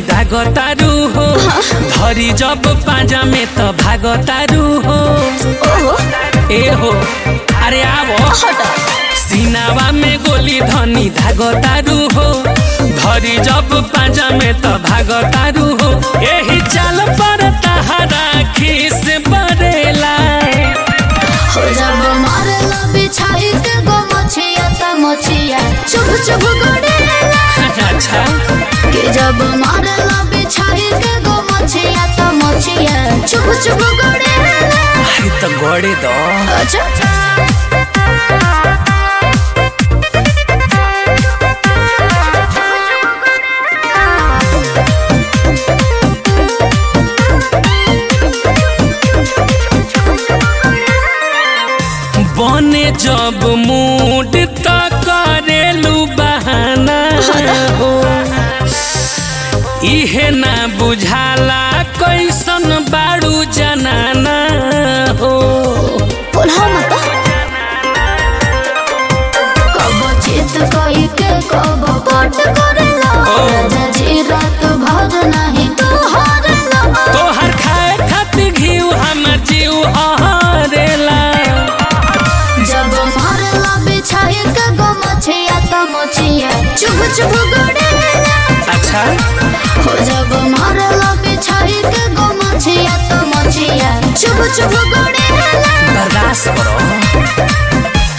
दागतारू हो धरी जब पाजा में त भागतारू हो ओहो ए हो अरे आवो हटा सीनावा में गोली धनी धागतारू हो धरी जब पाजा में त भागतारू हो एही चाल पर तहरा खीस बरेला हो जब मारला बिछाई के गो मछिया त मछिया चुभ चुभ गड़ेला अच्छा कि जब मारला बिछाई के गो मछिया त मछिया चुभ चुभ गड़ेला अरे त गड़े दो अच्छा बने जब मूड त करेलू बहाना हो इहे ना बुझाला कैसन बाड़ू जनाना हो बोला मत कब चित कई के कब पट करेला राजा जी रात भर नहीं तू हारेला तोहर खाए खातिर घीव हमर जीव हरेला जब मारला बिछाई के गो मछिया त मछिया चुभ चुभ गड़ेला अच्छा हो जब मारला बिछाई के गो मछिया त मछिया चुभ चुभ गड़ेला बर्दाश्त करो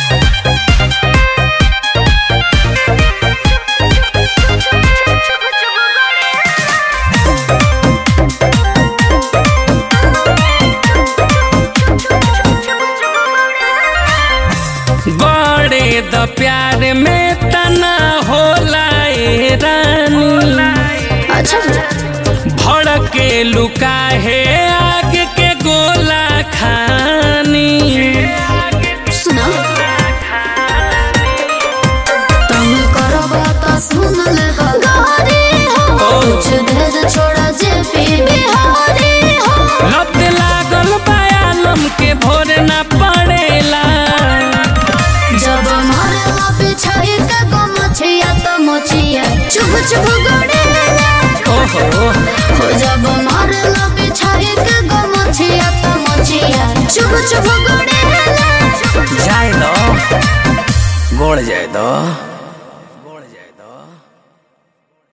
गड़े द प्यार में तना होला ए रानी अच्छा भड़के लुका है आग के गोला खानी सुना तुम करबा त सुन ले गारी हो कुछ देर छोड़ा जे पी बिहारी हो लत लागल बयालम के भोर ना पड़ेला जब मारला बिछाई के गो मछिया त मछिया चुभ चुभ गड़ेला ओहो हो जब मारला बिछाई के गो मछिया त मछिया चुभ चुभ गड़ेला जाए दो गोड़ जाए दो